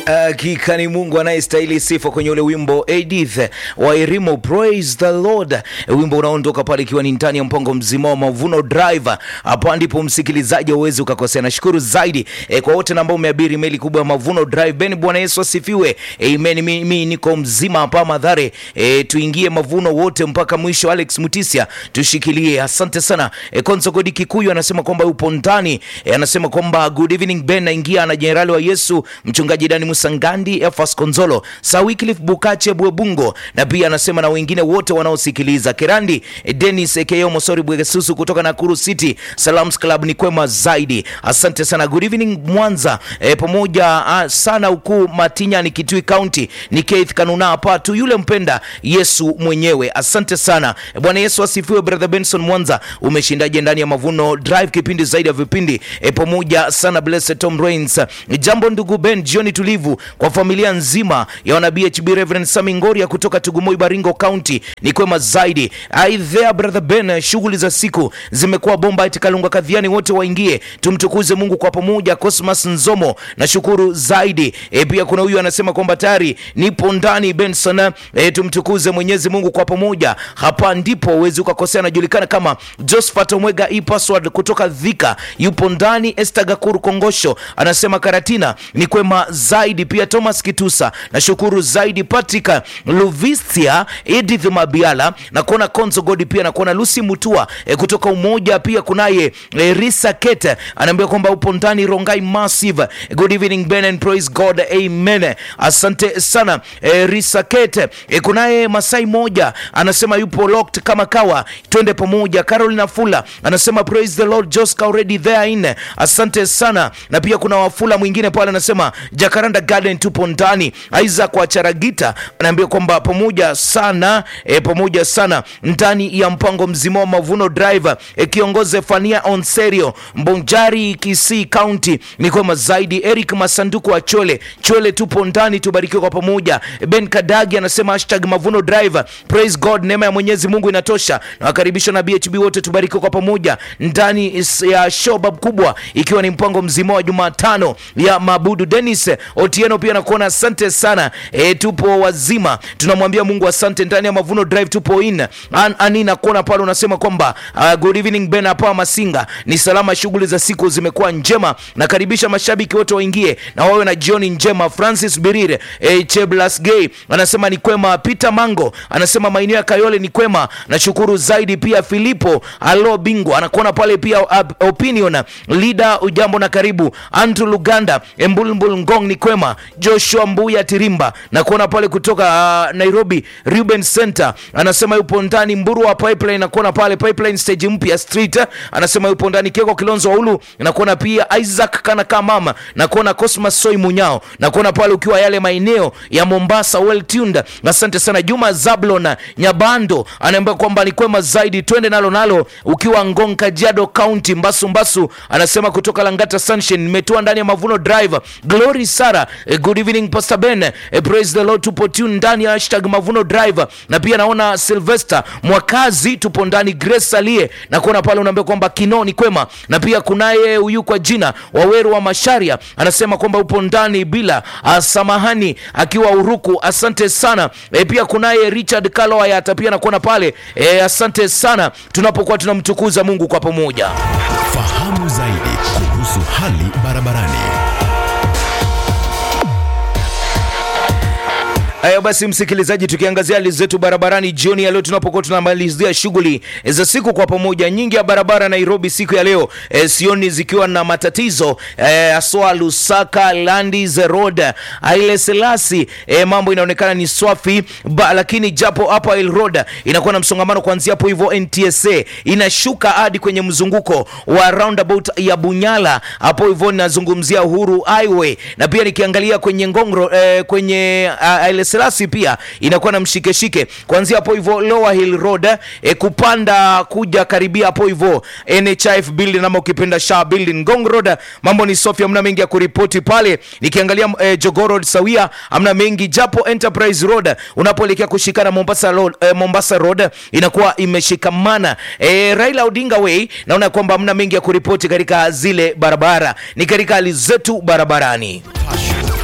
Hakika ni Mungu anayestahili sifa kwenye ule wimbo Edith wa Irimo, praise the Lord, wimbo unaondoka pale ikiwa ni ndani ya mpango mzima wa Mavuno Drive. Hapa ndipo msikilizaji uwezi ukakosea. Nashukuru zaidi e, kwa wote ambao umeabiri meli kubwa ya Mavuno Drive. Ben, Bwana Yesu asifiwe, amen. Mimi niko mzima hapa Madhare, e, tuingie mavuno wote mpaka mwisho. Alex Mutisia tushikilie, asante sana. E, Konzo Godi Kikuyu anasema kwamba upo ndani e, anasema kwamba good evening Ben, naingia na jenerali wa Yesu mchungaji Dani Musangandi, Efas Konzolo, Sir Wycliffe Bukache Bwebungo, na pia anasema na wengine wote wanaosikiliza. Kerandi eh, Dennis Ekeo Mosori Bwegesusu kutoka Nakuru City Salams Club ni kwema zaidi, asante sana. Good evening Mwanza eh, pamoja ah, sana huku Matinya ni Kitui County, ni Keith Kanuna hapa tu yule mpenda Yesu mwenyewe, asante sana. Eh, Bwana Yesu asifiwe. Brother Benson Mwanza, umeshindaje ndani ya Mavuno Drive, kipindi zaidi ya vipindi eh, pamoja sana. Blessed Tom Rains, Eh, jambo ndugu Ben, jioni tulivu kwa familia nzima ya wana BHB Reverend Sami Ngoria kutoka Tugumoi Baringo County ni kwema zaidi. Ai there brother Ben, shughuli za siku zimekuwa bomba. Eti Kalunga Kadhiani wote waingie tumtukuze Mungu kwa pamoja. Cosmas Nzomo na shukuru zaidi. E, pia kuna huyu anasema kwamba tayari nipo ndani Benson. E, tumtukuze Mwenyezi Mungu kwa pamoja. Hapa ndipo uwezi ukakosea. Anajulikana kama Josephat Omwega e password kutoka Dhika yupo ndani. Esther Gakuru Kongosho anasema Karatina ni kwema zaidi pia Thomas Kitusa na shukuru zaidi Patrick Luvisia, Edith Mabiala na kuona Konzo Godi pia na kuona Lucy Mutua e, kutoka Umoja pia kunaye e, Risa Kete anaambia kwamba upo ndani Rongai Massive. Good evening Ben and praise God amen. Asante sana e, Risa Kete e, kunaye Masai moja anasema yupo locked kama kawa, twende pamoja. Carolina Fula anasema praise the Lord Joska already there in. Asante sana na pia kuna Wafula mwingine pale anasema Jacaranda Garden tupo ndani. Isaac wa Charagita anaambia kwamba pamoja sana e, pamoja sana ndani ya mpango mzima wa Mavuno Drive e, kiongoze Fania Onserio Mbonjari Kisii County ni kwema zaidi. Eric Masanduku wa Chole Chole tupo ndani, tubarikiwe kwa pamoja. Ben Kadagi anasema hashtag Mavuno Drive, praise God, neema ya Mwenyezi Mungu inatosha. Na wakaribisha na BHB wote tubarikiwe kwa pamoja ndani is- ya showbab kubwa, ikiwa ni mpango mzima wa Jumatano ya mabudu. Dennis Otieno pia nakuona, asante sana e, tupo wazima, tunamwambia Mungu asante. Ndani ya Mavuno Drive tupo in An, ani nakuona pale unasema kwamba uh, good evening Ben hapa Masinga ni salama, shughuli za siku zimekuwa njema. Nakaribisha mashabiki wote waingie na wawe na jioni njema. Francis Birire e, Cheblas Gay anasema ni kwema. Peter Mango anasema maeneo ya Kayole ni kwema, nashukuru zaidi. Pia Filipo Alo Bingo anakuona pale pia, uh, opinion leader, ujambo na karibu. Andrew Luganda Embulbul Ngong ni kwema. Joshua Mbuya Tirimba na kuona pale kutoka uh, Nairobi Ruben Center anasema yupo ndani. Mburu wa Pipeline na kuona pale Pipeline stage mpya street anasema yupo ndani. Keko Kilonzo wa Ulu na kuona pia Isaac kana kama mama na kuona Cosmas Soi Munyao na kuona pale ukiwa yale maeneo ya Mombasa well tuned. Asante sana Juma Zablon Nyabando anaambia kwamba ni kwema zaidi, twende nalo nalo ukiwa Ngong Kajiado County Mbasu Mbasu anasema kutoka Langata Sunshine nimetua ndani ya Mavuno Drive. Glory Sara eh, good evening Pastor Ben eh, praise the Lord, tupo tune ndani ya hashtag Mavuno Drive, na pia naona Sylvester Mwakazi tupo ndani. Grace Alie na kuona pale unaambia kwamba kino ni kwema, na pia kunaye huyu kwa jina Waweru wa Masharia anasema kwamba upo ndani bila ah, samahani akiwa Uruku, asante sana eh, pia kunaye Richard Kalo Ayata pia nakuona pale eh, asante sana tunapokuwa tunamtukuza Mungu kwa pamoja. Fahamu zaidi kuhusu hali barabarani. Haya basi, msikilizaji, tukiangazia hali zetu barabarani jioni ya leo, tunapokuwa tunamalizia shughuli za siku kwa pamoja. Nyingi ya barabara Nairobi siku ya leo e, sioni zikiwa na matatizo e, aswa Lusaka Landis Road Haile Selassie e, mambo inaonekana ni swafi ba, lakini japo hapa Hill Road inakuwa na msongamano kuanzia hapo hivyo NTSA inashuka hadi kwenye mzunguko wa roundabout ya Bunyala hapo hivyo, ninazungumzia Uhuru Highway, na pia nikiangalia kwenye Ngongro e, kwenye uh, Haile Selassie pia inakuwa na mshikeshike kuanzia hapo hivyo Lower Hill Road e, kupanda kuja karibia hapo hivyo NHIF building ama ukipenda Shah building Ngong Road, mambo ni Sofia, amna mengi ya kuripoti pale. Nikiangalia e, Jogoo Road sawia, amna mengi japo Enterprise Road unapoelekea kushikana Mombasa Road, e, Mombasa Road inakuwa imeshikamana e, Raila Odinga Way, naona kwamba amna mengi ya kuripoti katika zile barabara, ni katika hali zetu barabarani.